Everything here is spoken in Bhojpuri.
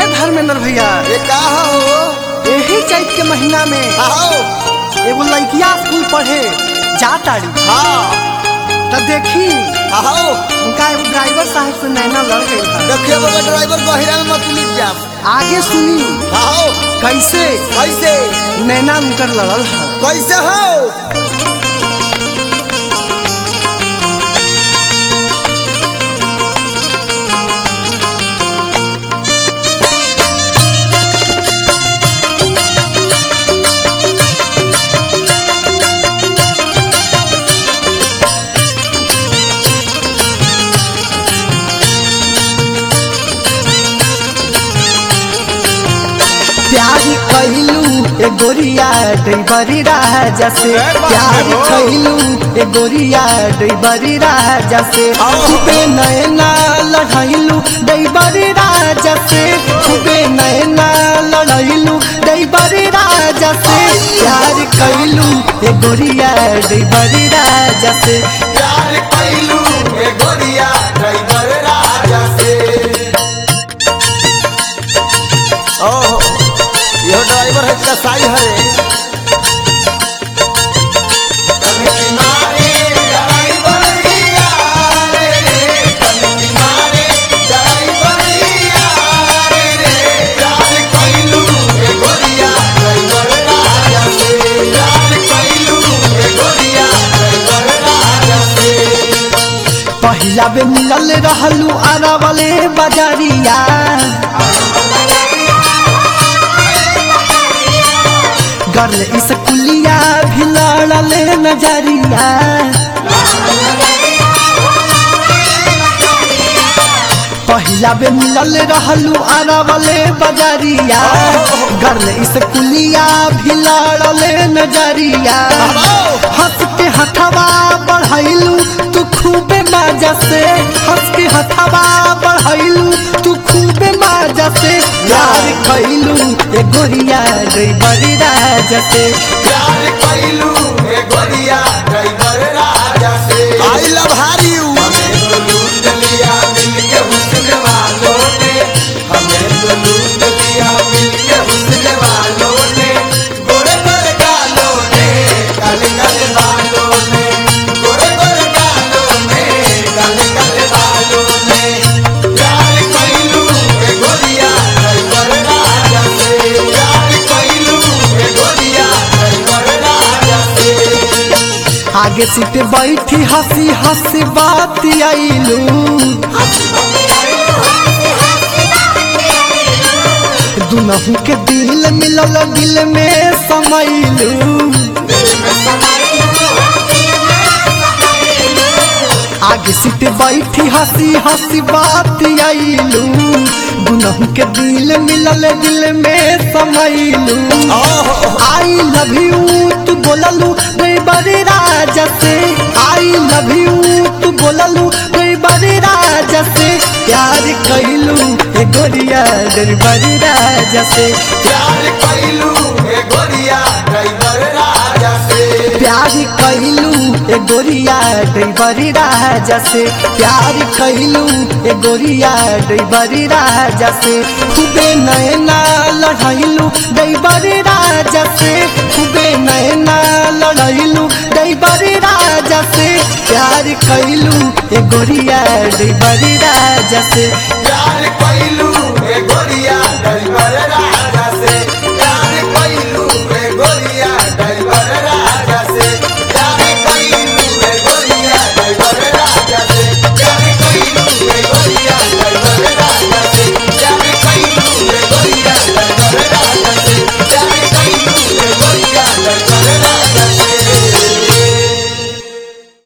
धर्मेंद्र भैया ये का हो यही चैत के महीना में आओ एगो लड़किया स्कूल पढ़े जाताड़ी हाँ तब देखी आओ उनका एगो ड्राइवर साहब से नैना लड़ गई था देखिए बाबा ड्राइवर गहिरा में मत लिप जा आगे सुनी आओ कैसे कैसे नैना उनकर लड़ल है कैसे हो प्यार कैलू ए गोरिया डैबरी राजा से प्यार कैलू ए गोरिया डैबरी राजा से खूबे नैना लड़ैलू डैबरी राजा से खूबे नैना लड़ैलू डैबरी राजा से प्यार कैलू ए गोरिया डैबरी राजा से प्यार कैलू ए गोरिया ड्राइवर राजा से ओहो यो ड्राइवर है कसाई है पहिला बे मिलल रहलू आरा वाले बाजारिया गर्ल इस कुलिया भी लड़ले नजरिया पहिला बे मिलल रहलू आरा वाले बाजारिया गर्ल इस कुलिया भी लड़ले नजरिया हंस के हथवा बढ़ैलू तू खूबे मजा से हंस के हथवा बढ़ैलू तू खूबे मजा से प्यार कैलू ए गोरिया गई बड़ी राजा से आई लव हार यू आगे सीट बैठी हंसी हंसी बात आईलू दुनहु के दिल मिलल दिल में समैलू आगे सीट बैठी हंसी हंसी बात आईलू दुनहु के दिल मिलल दिल में समैलू आई लव यू तू बोललू गई बड़े राजा से आई लव यू तू बोललू गई बड़े राजा से प्यार कैलू ए गोरिया गई बड़े राजा से प्यार कैलू ए गोरिया ड्राइवर राजा से प्यार कैलू ए गोरिया डैबरी राजा से प्यार कैलू ए गोरिया डैबरी राजा से खूबे नैना लड़ैलू डैबरी राजा से खूबे नैना लड़ैलू डैबरी राजा से प्यार कैलू ए गोरिया डैबरी राजा से प्यार कैलू